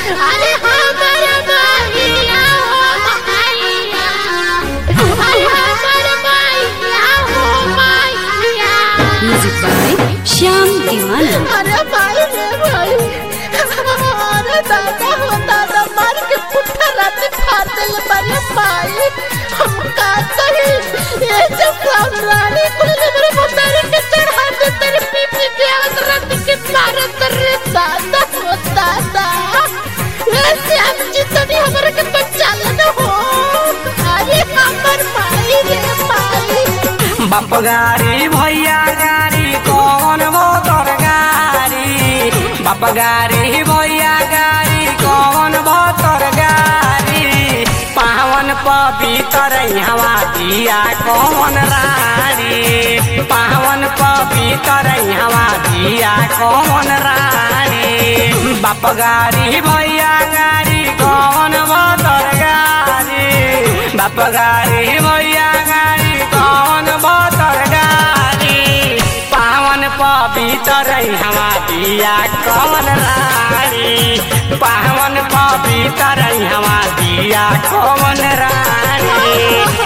अरे हमर माहिया हो माहिया अरे हमर माहिया हो माहिया म्यूजिक बाय श्याम दीवाना अरे भाई रे भाई अरे दादा हो दादा मार के पुट्ठा राती फाड़ दिल बने भाई हम का कही ये जब रानी कुल ने मेरे मुतारे के चढ़ा दे तेरे पी पी के आवत राती के मारत रे दादा हो दादा ऐसे हम जितनी हमारे के बच्चा न हो अरे हमर भाई रे भाई बाप गाड़ी भैया गाड़ी कौन वो तोर गाड़ी बाप गाड़ी भैया गाड़ी कौन वो तोर गाड़ी पावन पवित्र हवा दिया कौन रानी पावन पवित्र हवा दिया कौन रानी बाप गाड़ी भैया गाड़ी कौन वो तोर गाड़ी बाप गाड़ी भैया गाड़ी कौन बतर गाड़ी पावन पवित्र हवा दिया कौन रानी पावन पवित्र हवा दिया कौन रानी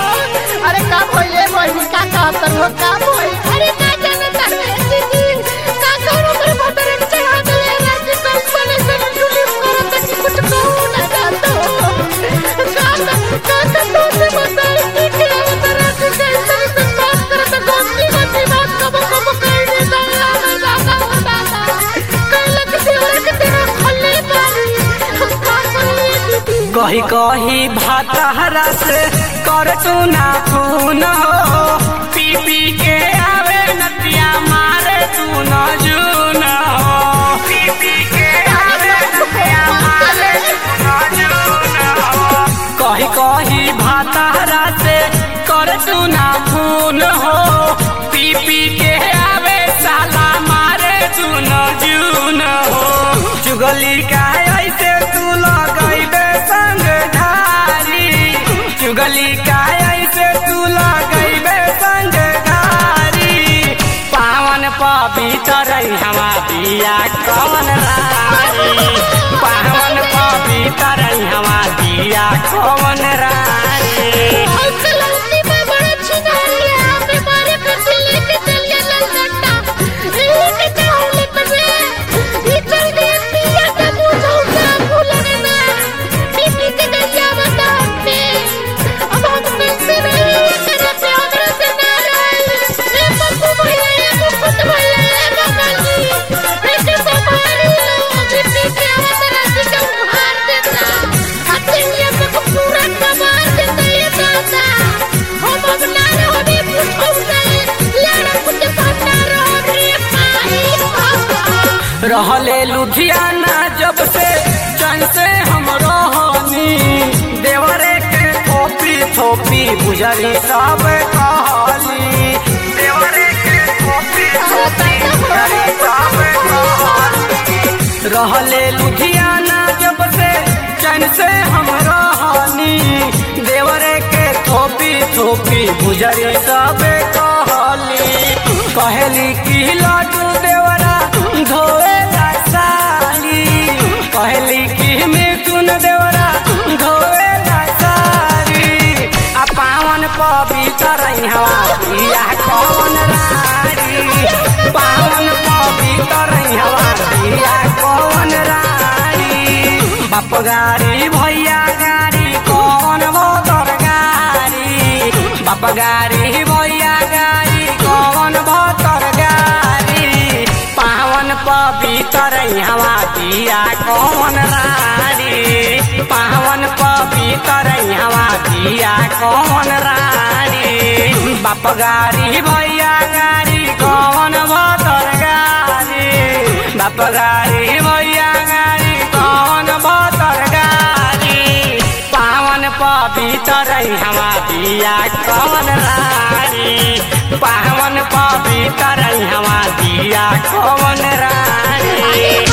अरे का भइले बहिनी का कहत हो का भइल अरे का जाने तारे दीदी का करो मेरे भतरे के चढ़ा दे राजी कल पले से जुली करत कि कुछ कहू ना जातो का का का तो से बताई कि के उतर राजी कल से से बात करत गोस्ती गोस्ती बात कब कब कर दे दादा दादा दादा कल के देवर के तेरा खल्ले पानी हम का करिए दीदी कही कही भातहरा से कर तू ना खून हो पी पी के आवे नदिया मारे तू न जून हो पी पी के आवे नदिया मारे तू न जून हो कही कही भातहरा से कर तू ना खून हो पी पी के आवे साला मारे तू न जून हो चुगली का ऐसे तू लगैबे संग धारी चुगली का ऐसे तू लगैबे संग धारी पावन पवित्र हवा दिया कौन रानी पावन पवित्र हवा दिया कौन रानी चलती में बड़ा छिनारिया बीमारी पे से लेके चलिए ललगट्टा लेके जाओ लेके रे ये चल गए पिया का मुझे उसे भूलने ना बीबी के गैया बता पे अब हम कैसे रहे तेरे पे हमरा से ना रहे ए पप्पू भैया ए मुकुट भैया ए बंगाली ऐसे संभाली लो बीबी के आवाज राजी का उभार देता आते ये पे को पूरा कमाल देता ये दादा हम अब ना रहो बे पूछो से लड़ा कुछ पता रहो रे भाई रहले लुधियाना जब से चन से हम रहनी देवरे के थोपी थोपी बुझरी सब कहली देवरे के थोपी थोपी बुझरी सब कहली रहले लुधियाना जब से चन से हम रहनी देवरे के थोपी थोपी बुझरी सब कहली कहली कि लड्डू देवरा धोए साली कहली कि मिथुन देवरा धोए साली आ पावन पवित्र हवा दिया कौन रानी पावन पवित्र हवा दिया कौन रानी बाप गाड़ी भैया गाड़ी कौन वो तोर गाड़ी बाप गाड़ी भैया गाड़ी कौन वो तोर गाड़ी पावन पवित्र हवा दिया कौन रानी पावन पवित्र हवा दिया कौन रानी बाप गाड़ी भैया गाड़ी कौन वो तोर गाड़ी बाप गाड़ी भैया गाड़ी कौन वो तोर गाड़ी पावन पवित्र हवा दिया कौन रानी पावन पवित्र हवा दिया कौन रानी